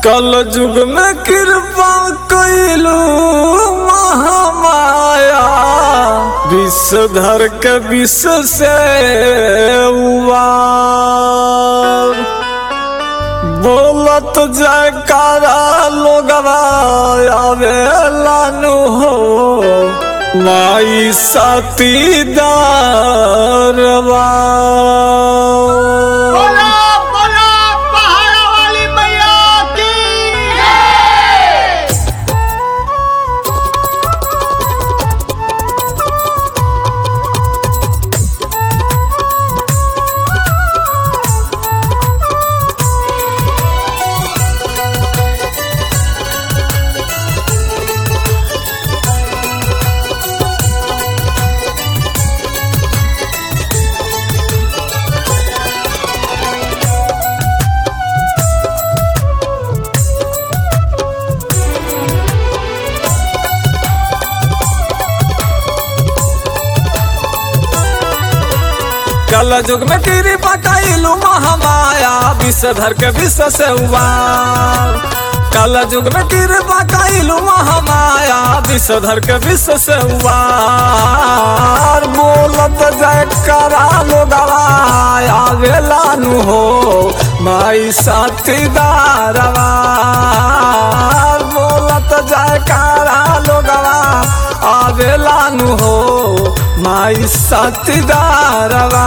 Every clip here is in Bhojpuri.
कल युग में कृपा कैलू महामाया विषधर के विश्व से उबार बोलत जयकारा लोगवा आवेलानु हो माई सतीदारवा बोला बोला पहाड़ा वाली मैया की कल युग में कृपा कैलू महामाया विषधर के विश्व से उबार कल युग में कृपा कैलू महामाया विषधर के विश्व से उबार बोलत जय करा लो गवाया गेलानु हो माई साथीदारवा बोलत जय करा लो गवा आवेलानु हो माई साथीदारवा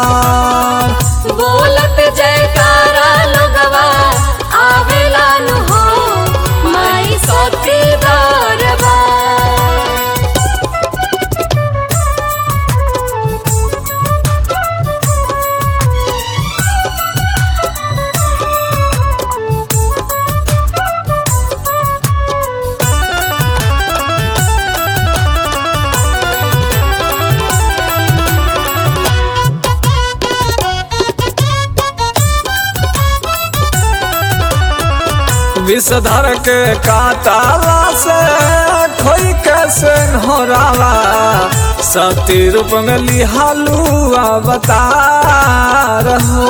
बोलत जयकारा लोगवा आवेला नु हो माई सतीदारवा विषधर के काटाला से खोई कैसे होरावा सती रूप में लिहालू अवतार हो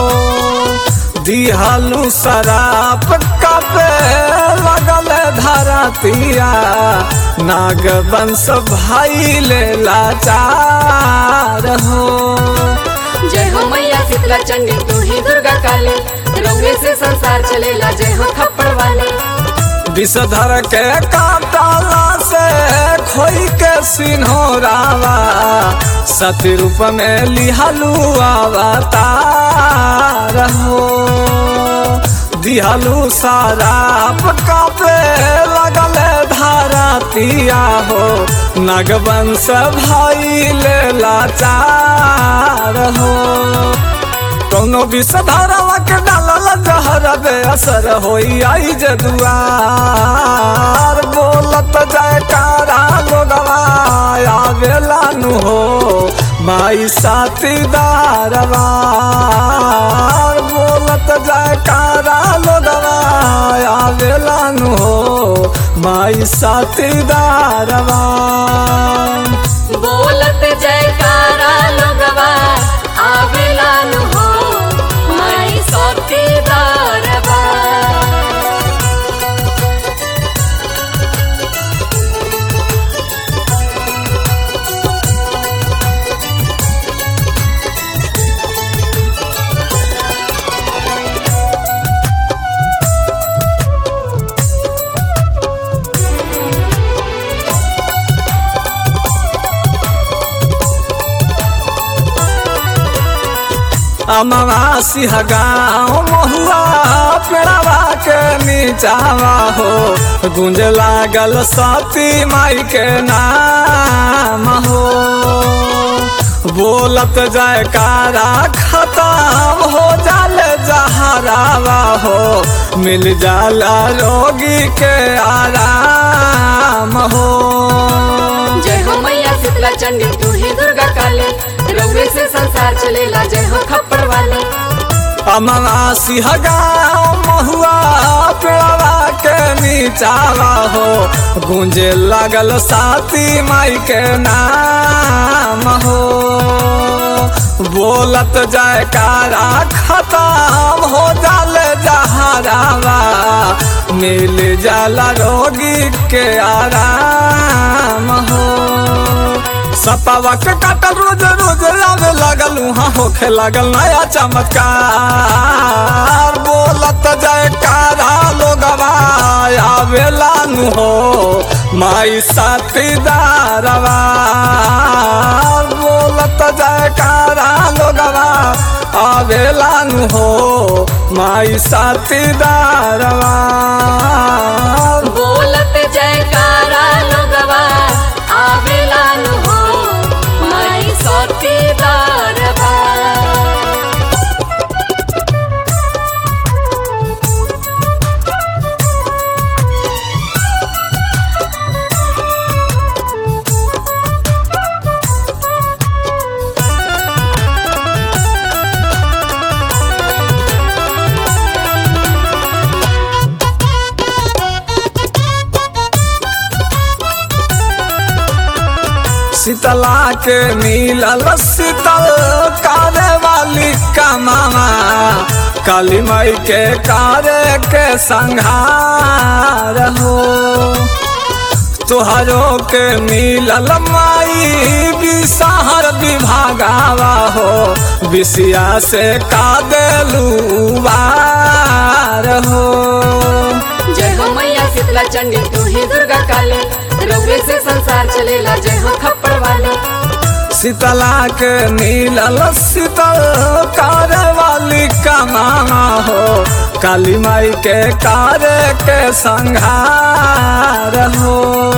दिहालू शराप कपे लगल धरतिया नाग वंश भाई ले लाचार हो जय हो मैया शीतला चंडी तू ही दुर्गा काली रंगे से संसार चलेला जय हो थप्पड़ वाले विषधर के काटाला से खोई के सिन्होरावा सती रूप में लिहालू अवतार हो दिहालू साराप कापे लगल धारतिया हो नागवंश भाई ले लाचार हो कौनो विषधारावा के डालल जहर बे असर होई आई जे दुआर बोलत जयकारा लोगवा आवेला नु हो माई साथीदारवा बोलत जयकारा लोगवा आवेला नु हो माई साथीदारवा बोलत जयकारा लोगवा आवेला नु हो माई सतीदारवा अमावासी गाँव महुआ पेड़ावा के नीचावा हो गुंज लागल सती माई के नाम हो बोलत जयकारा खत्म हो जाल जहरावा हो मिल जाला रोगी के आराम हो जय हो मैया शीतला चंडी तू ही दुर्गा काली रंगे से संसार चलेला जय हो थप्पड़ वाले अमावासी गाँव महुआ पेड़वा के नीचावा हो गूंजे लागल साती माई के नाम हो बोलत जयकारा खत्म हो जाले जहरावा मिल जाला रोगी के आराम हो सपावा के काटल रोज रोज आवे लगल वहाँ होखे लगल नया चमत्कार बोलत जयकारा लोगवा आवेला नु हो माई साथीदारवा बोलत जयकारा लोगवा आवेला नु हो माई साथीदारवा बोलत जयकारा लोगवा आवेला नु हो माई सतीदार बा शीतला के मिलल शीतल करे वाली कमावा काली माई के कार्य के संहार हो तुहरो के मिलल माई बिसहर विभागावा हो बिसिया से का देलू बार हो जय हो मैया शीतला चंडी तू ही दुर्गा काली रउए से संसार चलेला जय हो खप्पड़ वाली शीतला के मिलल शीतल कार्य वाली कमावा हो काली माई के कार्य के संहार हो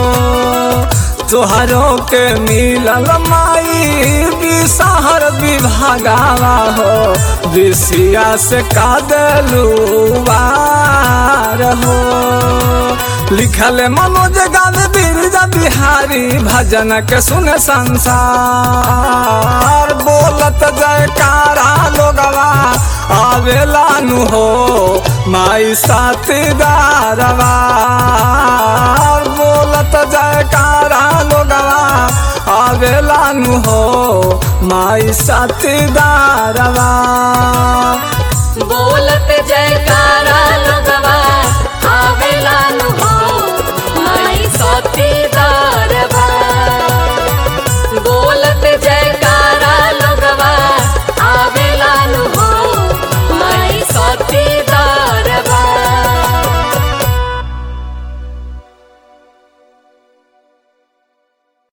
तुहरो के मिलल माई बिसहर विभागावा हो विषिया से का देलू बार हो लिखल मनोज गावे बिरजा बिहारी भजन के सुने संसार बोलत जयकारा लोगवा आवेला नु हो माई साथीदारवा बोलत जयकारा लोगवा आवेला नु हो माई साथीदारवा बोलत जयकारा